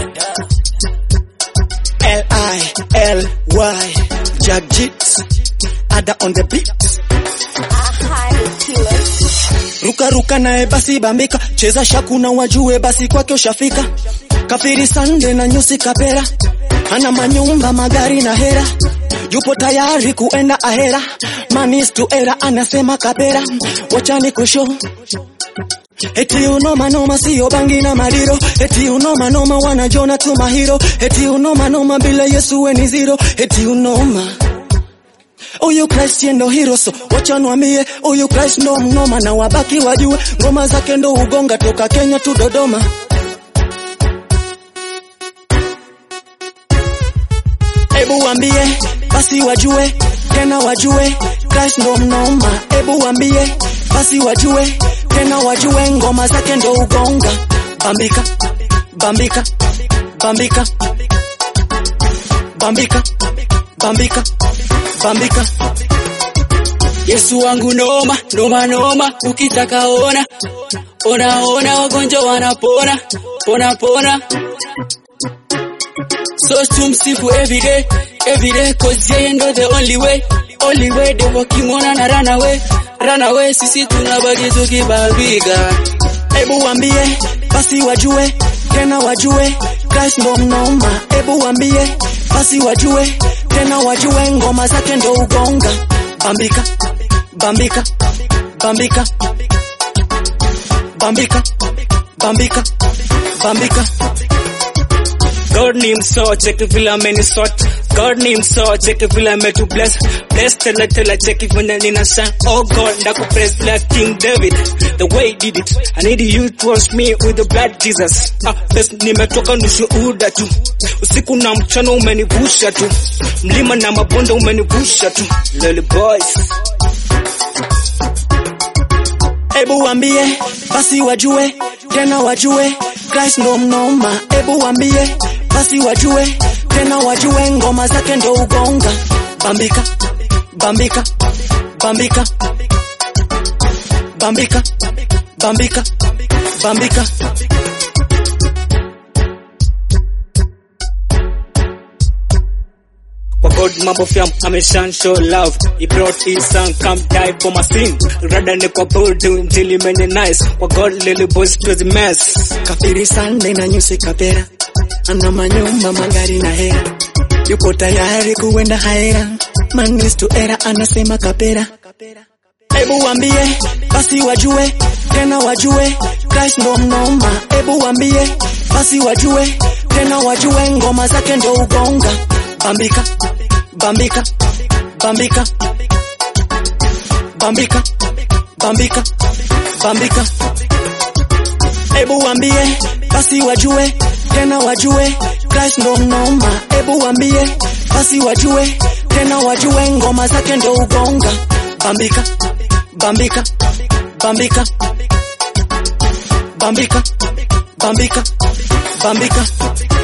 L-I-L-Y Jagjit Ada on the beat Ruka ruka naye basi bambika cheza shakuna wajue basi kwake ushafika kafiri sande na nyusi kapera ana manyumba magari na hera yupo tayari kuenda ahera manis to era anasema kapera wachani kusho Eti unoma noma sio bangi na madiro Eti unoma noma wanajona tu mahiro Eti unoma noma bila Yesu we ni zero Eti unoma Uyu Christ ye ndo hero so wacha nwamie Uyu Christ ndo mnoma na wabaki wajue Ngoma zake ndo ugonga toka Kenya tu Dodoma Ebu wambie basi wajue tena wajue Christ ndo mnoma Ebu wambie basi wajue tena wajue ngoma zake ndo ugonga bambika bambika bambika bambika bambika bambika Yesu wangu noma noma noma, ukitaka ona ona ona, wagonjwa wanapona pona pona. So tumsifu every day every day, cause yeye ndo the only way only way. Devil wakimwona na run away run away, sisi tunabaki tukibambika. Ebu wambie basi wajue tena wajue Christ ndo mnoma. Ebu wambie basi wajue tena wajue ngoma zake ndo ugonga bambika bambika bambika bambika bambika bambika God ni mso cheki vile amenisort God ni mso cheki vile ametu bless bless tele tele cheki vile nina shine oh God ndaku praise like King David the way he did it I need you to wash me with the blood Jesus ah best nimetoka nushuhuda tu usiku na mchana umenivusha tu mlima na mabonde umenivusha tu lily boys Ebu wambie basi wajue tena wajue Christ ndo mnoma. Ebu wambie basi wajue tena wajue ngoma zake ndo ugonga bambika bambika bambika bambika bambika bambika Kwa God mambo fyam ameshan show love He brought his son come die for my sin Rada ni kwa bold until he made it nice Kwa God lily boys to the mess kafiri sande na nyusi kapera ana manyumba magari na hera yupo tayari kuenda haera manis to era anasema kapera Ebu wambie basi wajue tena wajue Christ ndo mnoma. Ebu wambie basi wajue tena wajue ngoma zake ndo ugonga bambika bambika bambika bambika bambika bambika Ebu wambie basi wajue tena wajue Christ ndo mnoma. Ebu wambie basi wajue tena wajue ngoma zake ndo ugonga bambika bambika bambika bambika bambika bambika